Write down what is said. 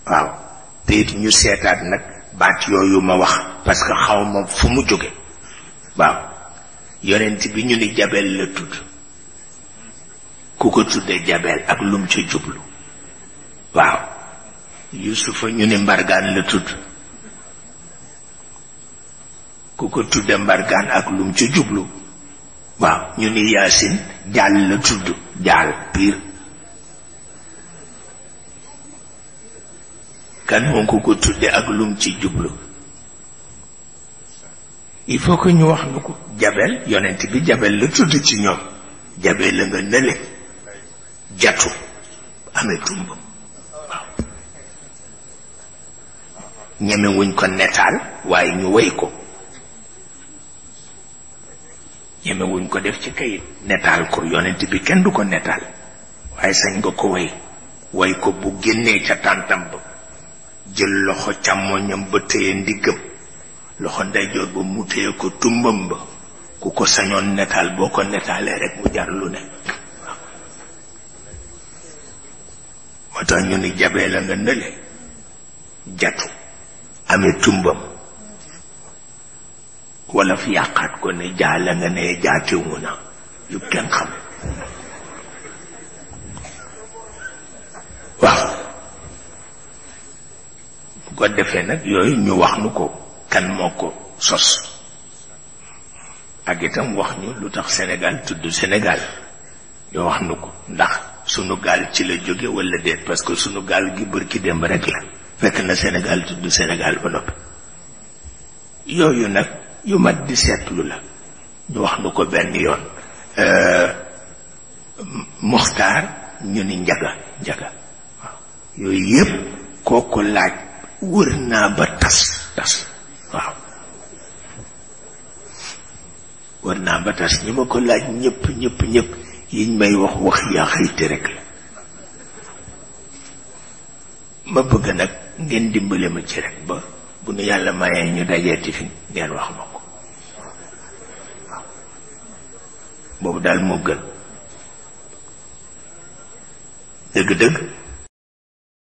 waaw te it ñu seetaat nag baat yooyu ma wax parce que xaw ma fu mu jóge waaw yonent bi ñu ni jabel la tudd ku ko tudde jabel ak lum ca jublu waaw yusufa ñu ni mbargaan la tudd ku ko tudde mbargaan ak lum ca jublu waaw ñu ni yaasin jaal la tudd jaal piir kan moom ku ko tudde ak lum ci jublu il faut que ñu wax nu ko jabel yonent bi jabel la tudd ci ñoom jabel la nga nële jatu amee tumb waaw ñemewuñ ko netaal waaye ñu wéy ko ñemewuñ ko def ci kayit netaal ko yonent bi kenn du ko netaal waaye sañ nga ko wéy way ko bu génnee ca tàntam ba jël loxo càmmoñam ba téye ndiggam loxo ndeyjoor ba mu téye ko tumbam ba ku ko sañoon netaal boo ko netaalee rek mu jar lu ne moo tax ñu ni jabee la nga nële jatu amee tumbam wala fi yàqaat ko ne jaa la nga ne jaatiwu na yu kenn xam waaw bu ko defee nag yooyu ñu wax nu ko kan moo ko sos ak itam wax ñu lu tax Sénégal tudd Sénégal ñu wax nu ko ndax sunu gaal ci la jóge wala déet parce que sunu gaal gi bërki démb rek la fekk na Sénégal tudd Sénégal ba noppi yooyu nag yu mat di seetlu la ñu wax nu ko benn yoon muxtaar ñu ni njaga njaga waaw yooyu yépp kooku laaj wër naa ba tas tas waaw wër naa ba tas ñi ma ko laaj ñëpp ñëpp ñëpp yiñ may wax wax yaa xayti rek la ma bëgg nag ngeen dimbale ma ci rek ba bu nu yàlla mayee ñu dajeeti fi ngeen wax ma ko boobu daal moo gën dëgg-dëgg